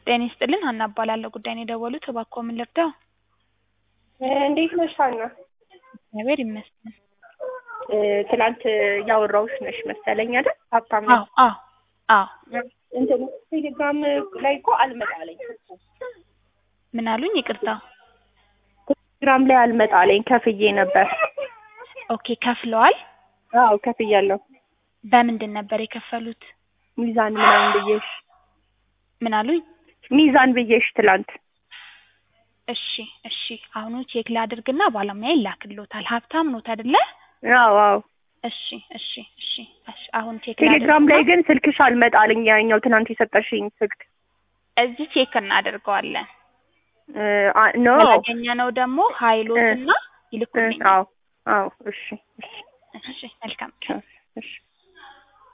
ጤና ይስጥልን ሀና እባላለሁ ጉዳይ ነው የደወሉት እባክዎ ምን ልርዳው እንዴት ነሽ ሀና? እግዚአብሔር ይመስገን እ ትላንት ያወራሁሽ ነሽ መሰለኝ አይደል? ሀብታም አዎ አዎ አዎ እንትን ቴሌግራም ላይ እኮ አልመጣለኝ ምን አሉኝ ይቅርታ ቴሌግራም ላይ አልመጣለኝ ከፍዬ ነበር። ኦኬ ከፍለዋል አዎ ከፍያለሁ። በምንድን ነበር የከፈሉት ሚዛን ምናምን ብዬሽ ምን አሉኝ ሚዛን ብዬሽ ትላንት እሺ እሺ አሁኑ ቼክ ላድርግና ባለሙያ ይላክልዎታል ሀብታም ኖት አይደለ አዎ አዎ እሺ እሺ እሺ እሺ አሁን ቼክ ቴሌግራም ላይ ላድርግና ግን ስልክሽ አልመጣልኝ ያኛው ትናንት የሰጠሽኝ ስልክ እዚህ ቼክ እናደርገዋለን እ አ- ኖ ያገኘነው ደግሞ ሀይሎትና ይልኩልኝ አዎ አዎ እሺ እሺ እሺ መልካም እሺ